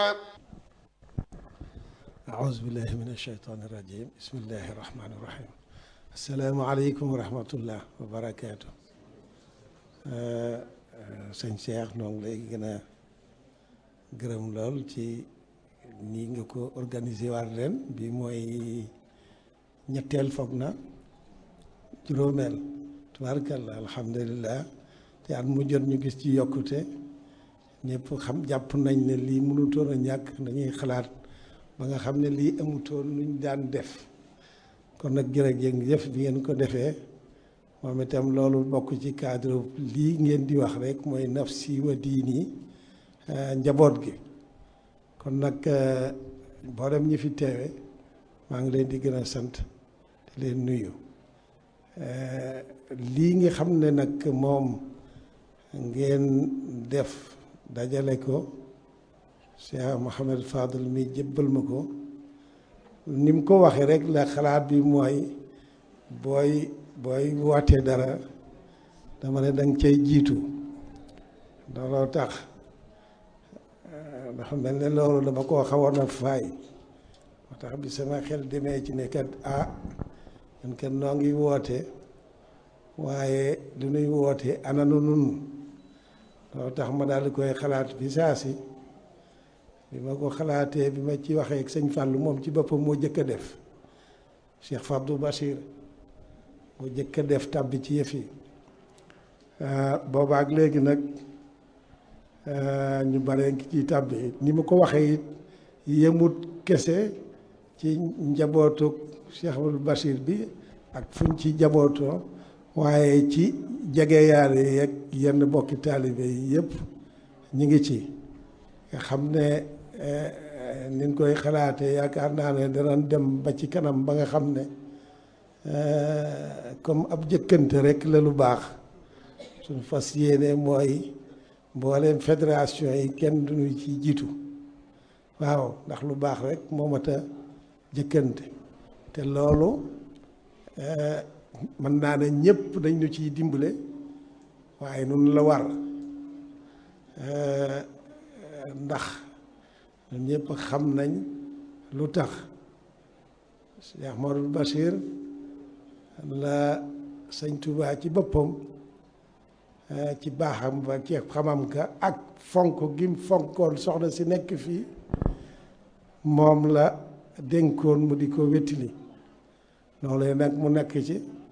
أعوذ بالله من الشيطان الرجيم بسم الله الرحمن الرحيم السلام عليكم ورحمة الله وبركاته sëñ Cheikh noo ngi lay gën a gërëm lool ci nii nga ko organisé waat ren bi mooy ñetteel foog na juróomeel tubaarkalla alhamdulilah te at mu jot ñu gis ci yokkute ñëpp xam jàpp nañ ne lii mënutoon a ñàkk dañuy xalaat ba nga xam ne lii amutoon luñ daan def kon nag jërëjëf bi ngeen ko defee moom itam loolu bokk ci cadre lii ngeen di wax rek mooy nafsi wa diini njaboot gi kon nag mboolem ñi fi teewe maa ngi leen di gën a sant di leen nuyu lii nga xam ne nag moom ngeen def dajale ko Cheikh Mouhamed Fadel mi jëbbal ma ko ni mu ko waxee rek la xalaat bi mooy booy booy wootee dara dama ne danga cay jiitu looloo tax dafa mel ne loolu dama koo xawoon a faay moo tax bi sama xel demee ci ne kat ah ñun kat noo ngi woote waaye lu nuy woote ananu nun loolu tax ma daal di koy xalaat bi saa si bi ma ko xalaatee bi ma ci waxee ak sëñ Fallou moom ci boppam moo jëkk a def Cheikh Fabdou Bachir moo jëkk a def tàbbi ci yëf yi boobaak léegi nag ñu bare ngi ciy tàbbi ni ma ko waxee it yemut kese ci njabootu Cheikh Fabdou Bachir bi ak fuñ ci njabootoo waaye ci jegeyaale yeeg yenn bokki taalibe yi yëpp ñu ngi ci nga xam ne niñ koy xalaatee yaakaar naa ne danañ dem ba ci kanam ba nga xam ne comme ab jëkkante rek la lu baax suñu fas yéene mooy mbooleem fédération yi kenn duñu ci jiitu waaw ndax lu baax rek moo mat a jëkkante te loolu mën naa ne ñëpp dañ ñu ciy dimbale waaye nun la war ndax ñun ñëpp xam nañ lu tax Cheikh Modou Bachir la sëñ Touba ci boppam ci baaxam ba ci xamam ka ak fonk gim fonkoon soxna si nekk fii moom la dénkoon mu di ko wettili loolu nag mu nekk ci